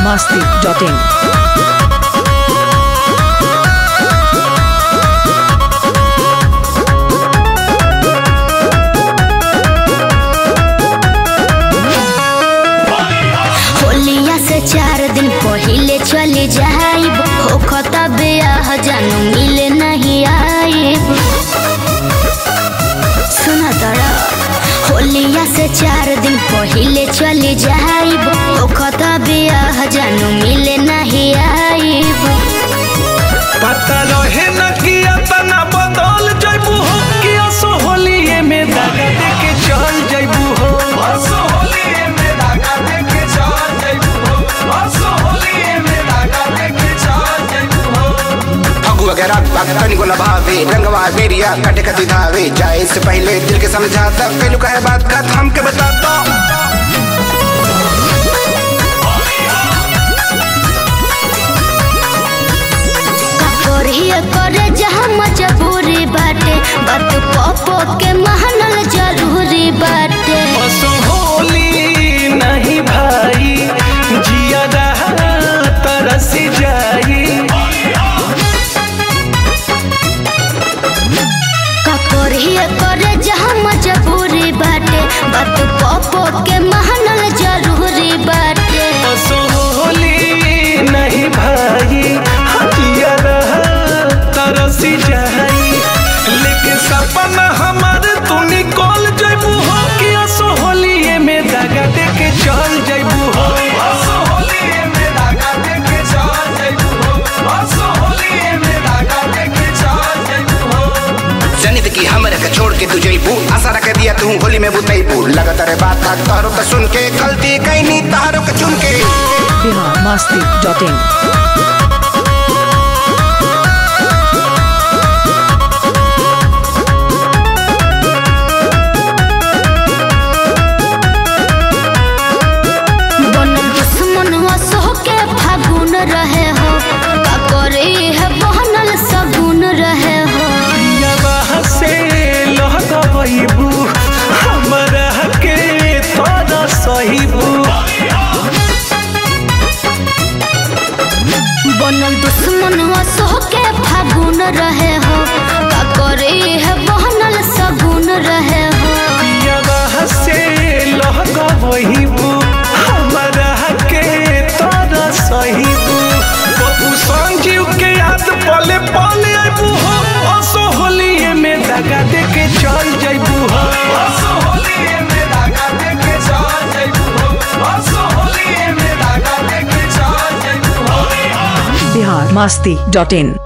masti.in. होलिया से चार दिन पहिले चले जाइब होखता बियाह जानू मिले नहीं आइब सुना तड़ा होलिया से चार दिन पहिले चले जाइब होखता बियाह जानू मिले नहीं आइब पता रहे न कि तना बदल जइबू हो कि असो होलिए में दागा दे के चल जइबू हो असो होलिए में दागा दे के चल जइबू हो असो होलिए में दागा दे के चल जइबू हो फगु वगैरह भक्तन को लभावे रंगवा बेरिया कटे कति धावे जाए से पहले दिल के समझाता कैलू कहे बात का थाम के बताता करिए करे जहाँ मजबूरी बाटे बात पपो के महनल जरूरी बाटे असो होली नहीं भाई जिया रहा तरस जाई करिए करे जहाँ मजबूरी बाटे बात पपो के महनल जरूरी बाटे असो होली नहीं भाई जिया रहा तरस जाई लेकिन सपना हमारे तू निकल जइबू हो कि असो होलिए में दागा दे के चल जइबू हो असो होलिए में दागा दे के चल जइबू हो असो होलिए में दागा दे के चल जइबू हो जनित की हमरे के छोड़ के तू जइबू आशा रख दिया तू होली में बुतैबू लगत रे बात था तहरो के सुन के गलती कैनी तहरो के चुन के Bihar masti.in. बनल दुश्मन सो के फागुन रहे हो का करे है बहनल सगुन रहे हो यबाह से लहगबैबू हमरा के तोरा सहीबू बनल दुश्मन सो के फागुन रहे हो का करे है बहनल सगुन रहे हो यबाह से लहगबैबू हमरा के तोरा सहीबू बबू संजीव के याद पले पले आइबू हो असो होलिए में दगा दे के चल जइबू हो असो होलिए में दगा दे के चल जइबू हो असो होलिए में दगा दे के चल जइबू हो Bihar masti.in.